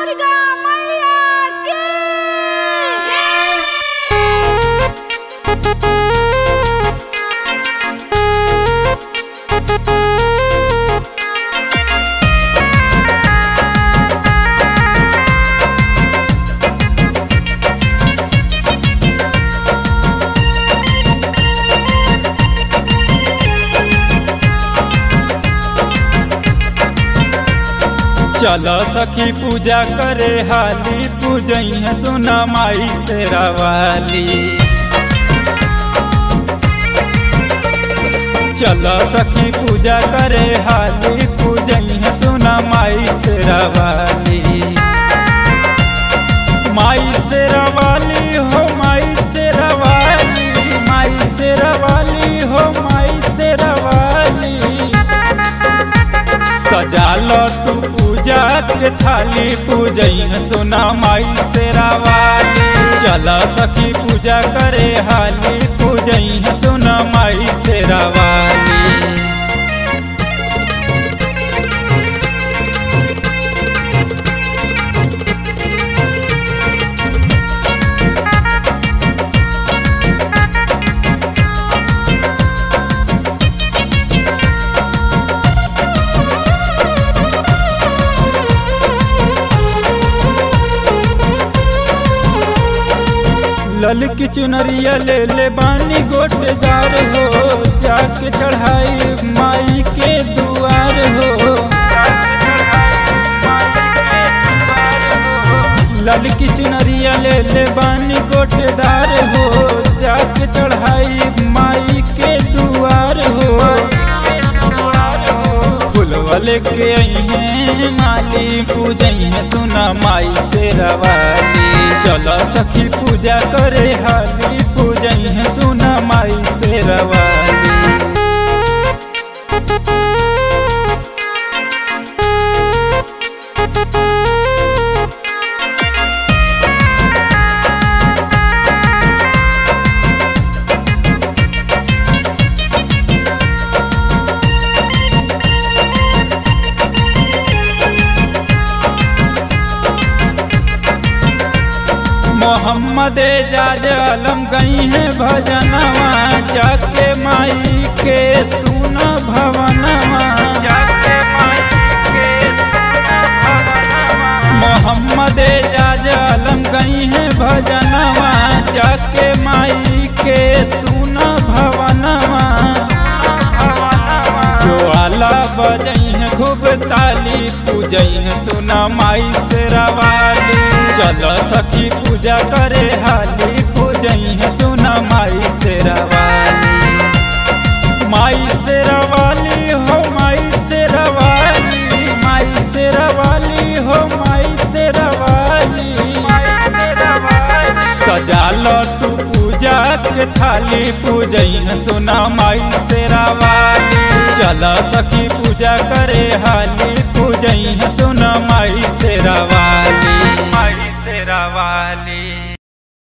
दुर्गा मैया की चल सखी पूजा करे हाली पूजैया सुना माई से रवाली चल सखी पूजा करे हाली पूजैया सुना माई से रवाली माई से रवाली हो माई से रवाली माई से रवाली हो माई से रवाली सजाल तू पूजा के थाली पूजैन सुना माई से रावाली चल सखी पूजा करे हाली पूजैन सुना माई से रावाली लल की चुनरिया ले ले बानी गोटेदार हो जाके चढ़ाई माई के दुआर हो लल की चुनरिया ले ले बानी गोटेदार हो जाके चढ़ाई माई के दुआर हो फुलवा लेके आई हैं माली पूजैया सुना माई से रवाली चल सखी पूजा करे हाली पूजैया सुना माई से रवाली मोहम्मद एजाज आलम गई है भजनवा जाके माई के सुन भवनवा जाके माई के मोहम्मद एजाज आलम गई है भजनवा जाके माई के सुन भवनवा जो आला बजई है खूब ताली पूजई है सुना माई से रवाली चल सखी पूजा करे हाली पूजई है सुना माई से रवाली माई से रवाली हो माई से रवाली माई से रवाली हो माई से रवाली सजाल तू पूजा के थाली पूजई है सुना माई से रवाली चल सखी पूजा करे हाली पूजई है सुना माई से रवाली